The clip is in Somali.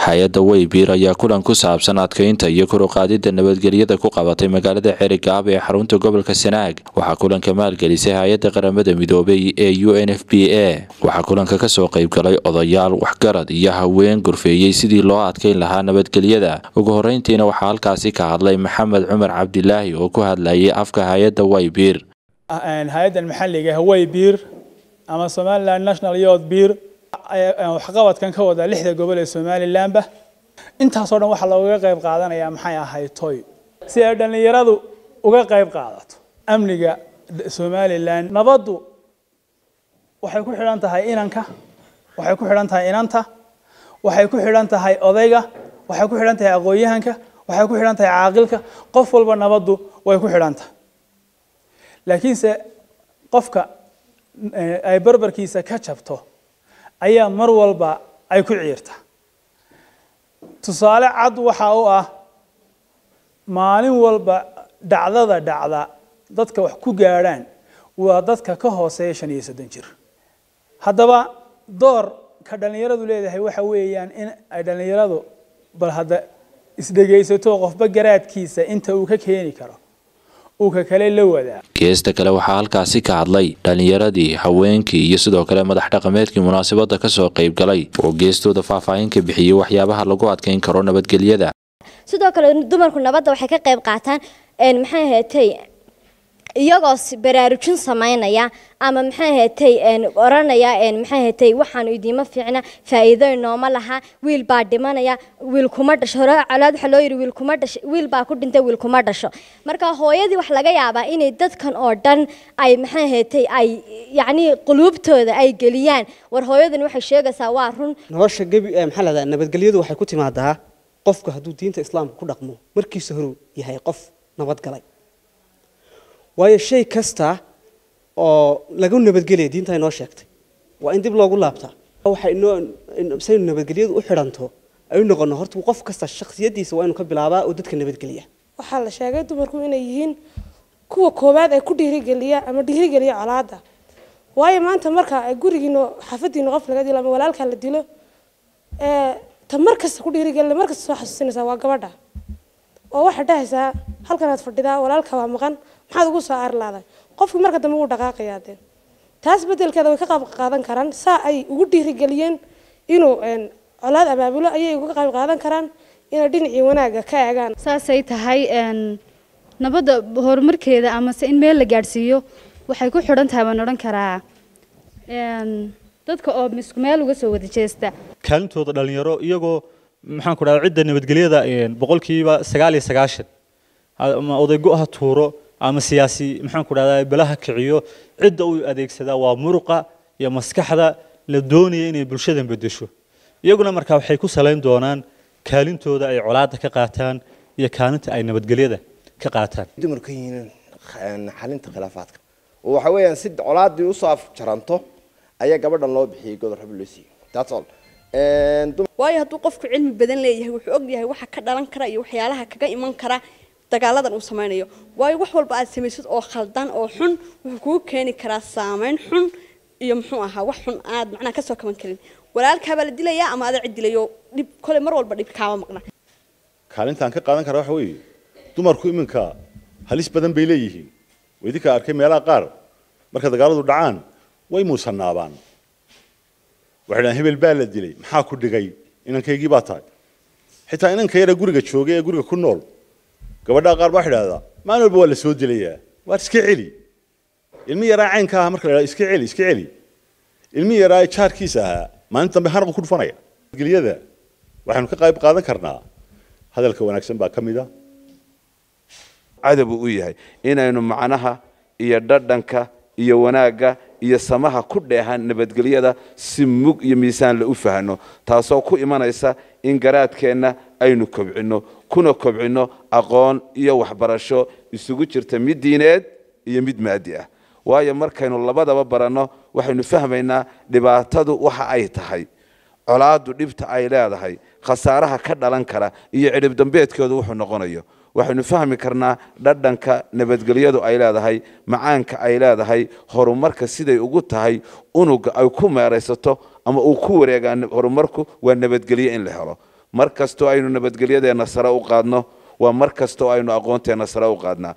hay-adda weybiir ayaa kulan ku saabsan adkeynta iyo kor u qaadidda nabadgelyada ku qabatay magaalada xerigaab ee xarunta gobolka sanaag waxaa kulanka maalgelisay hay-adda qaramada midoobay ee u n f b a waxaa kulanka kasoo qaybgalay odayaal waxgarad iyo haween gorfeeyey sidii loo adkeyn lahaa nabadgelyada ugu horeyntiina waxaa halkaasi ka hadlay maxamed cumar cabdilaahi oo ku hadlayay afka hay-adda weybiir hay-addan maxalliga hawey biir ama somaliland national youth biir waxqabadkan ka wada lixda gobol ee somalilandba intaasoo dhan waxaa looga qayb qaadanayaa maxay ahayd toy si ay dhallinyaradu uga qayb qaadato amniga somaliland nabaddu waxay ku xidhan tahay inanka waxay ku xidhan tahay inanta waxay ku xidhan tahay odayga waxay ku xidhan tahay aqoon-yahanka waxay ku xidhan tahay caaqilka qof walba nabaddu way ku xidhan tahay laakiinse qofka ay barbarkiisa ka jabto ayaa mar walba ay ku ciirta tusaale cad waxa u ah maalin walba dhacdada dhacda dadka wax ku gaadhaan waa dadka ka hooseeya shan iyo soddon jir haddaba door ka dhallinyaradu leedahay waxa weeyaan in ay dhallinyaradu bal hadda isdhegaysato qofba garaadkiisa inta uu ka keeni karo geesta kale waxaa halkaasi ka hadlay dhallinyaradii haweenkii iyo sidoo kale madax dhaqameedkii munaasabada kasoo qayb galay oo geestooda faahfaahin ka bixiyey waxyaabaha lagu adkeyn karo nabadgelyada sidoo kale dumarku nabadda waxay ka qayb qaataan maxay ahaatay iyagoo baraarujin samaynaya ama maxay ahaatay oranaya maxay ahaatay waxaanu idiima fiicna faa'iido inooma laha wiil baa dhimanaya wiil kuma dhasho hore colaad waxa loo yidhi wiil kuma dhasho wiil baa ku dhintay wiil kuma dhasho marka hooyadii wax laga yaabaa inay dadkan oo dhan ay maxay ahaatay ay yacni quluubtooda ay geliyaan war hooyadan waxay sheegaysaa waa run nolosha gebi maxaa lahdaa nabadgelyadu waxay ku timaadaa qofka hadduu diinta islaamka ku dhaqmo markiisa horuu yahay qof nabadgalay waayo shay kasta oo lagu nabadgelaya diinta inoo sheegtay waa in dib loogu laabtaa waxay inoo saynu nabadgelyadu u xidhanto ay u noqono horta qof kasta shakhsiyadiisa waa inuu ka bilaabaa oo dadka nabadgeliya waxaa la sheegay dumarku inay yihiin kuwa koowaad ay ku dhiirigeliya ama dhiirigeliya colaada waayo maanta marka ay gurigiino xaafadiino qof laga dilo ama walaalkaa la dilo ta mar kasta ku dhiirigelina mar kasta soo xasuusinaysaa waa gabadha oo waxaad dhahaysaa halkanaad fadhidaa walaalka waa maqan maxaad ugu soo aarlaaday qofkii marka dambe wuu dhaqaaqayaa dee taas bedelkeeda way ka qayb qaadan karaan saa ay ugu dhiirigeliyeen inuu colaad abaabulo ayay uga qayb qaadan karaan inay dhinacii wanaagga ka eegaan saasay tahay nabadda horumarkeeda amase in meel la gaadhsiiyo waxay ku xidhan tahay baan odhan karaa dadka oo misku meel uga soo wada jeesta kaalintooda dhalinyaro iyagoo maxaan ku dhahdaa cidda nabadgelyada boqolkiiba sagaal iyo sagaashan ama odaygo ha tuuro ama siyaasi maxaan ku dhahdaa balaha kiciyo cidda uu adeegsadaa waa muruqa iyo maskaxda la doonaya inay bulshadan bedesho iyaguna markaa waxay ku salayn doonaan kaalintooda ay colaadda ka qaataan iyo kaalinta ay nabadgelyada ka qaataan dumarku yihiin xalinta khilaafaadka oo waxa weeyaan si colaaddii usoo afjaranto ayaa gabadhan loo bixiyey godor rab loo siiyey that's all waayo hadduu qofku cilmi badan leeyahay wuxuu og yahay waxa ka dhalan kara iyo waxyaalaha kaga iman kara dagaaladan uu samaynayo waayo wax walba aad samaysid oo khaldan oo xun wuxuu kugu keeni karaa saameyn xun iyo muxuu ahaa wax xun aad macnaha kasoo kaban karin walaalkaabaa la dilayaa ama ada cid dilayo dhib kole mar walba dhib kaama maqna kaalintaan ka qaadan kara waxa weeye dumarku iminka halis badan bay leeyihiin idinka arkay meelaha qaar marka dagaaladu dhacaan way muusanaabaan waxay dhahaan hebel baa la dilay maxaa ku dhigay inankaygii baa tahay xitaa inanka yara guriga joogay ee guriga ku nool gabadhaa qaar baa idhahdaa maalin walba waa la soo dilayaa waar iska celi ilmi yaraa caynka aha marka la dhahdo iska celi iska celi ilmi yaraa jaarkiisa ahaa maalin dambe hanaqu ku dhufanaya gelyada waxaynu ka qayb qaadan karnaa hadalka wanaagsan baa ka mid a cadabu u yahay inaynu macnaha iyo dhadhanka iyo wanaagga iyo samaha ku dheehan nabadgelyada si mug iyo miisaanle u fahno taasoo ku imanaysa in garaadkeenna aynu kobcinno kuna kobcinno aqoon iyo waxbarasho isugu jirta mid diineed iyo mid maadi ah waayo markaynu labadaba baranno waxaynu fahmaynaa dhibaatadu waxa ay tahay colaaddu dhibta ay leedahay khasaaraha ka dhalan kara iyo cidhib dambeedkoodu wuxuu noqonayo waxaynu fahmi karnaa dhadhanka nabadgelyadu ay leedahay macaanka ay leedahay horumarka siday ugu tahay unuga ay ku meeraysato ama uu ku wareegaa horumarku waa nabadgelyo in la helo mar kastoo aynu nabadgelyadeenna sare u qaadno waa mar kastoo aynu aqoonteenna sare u qaadnaa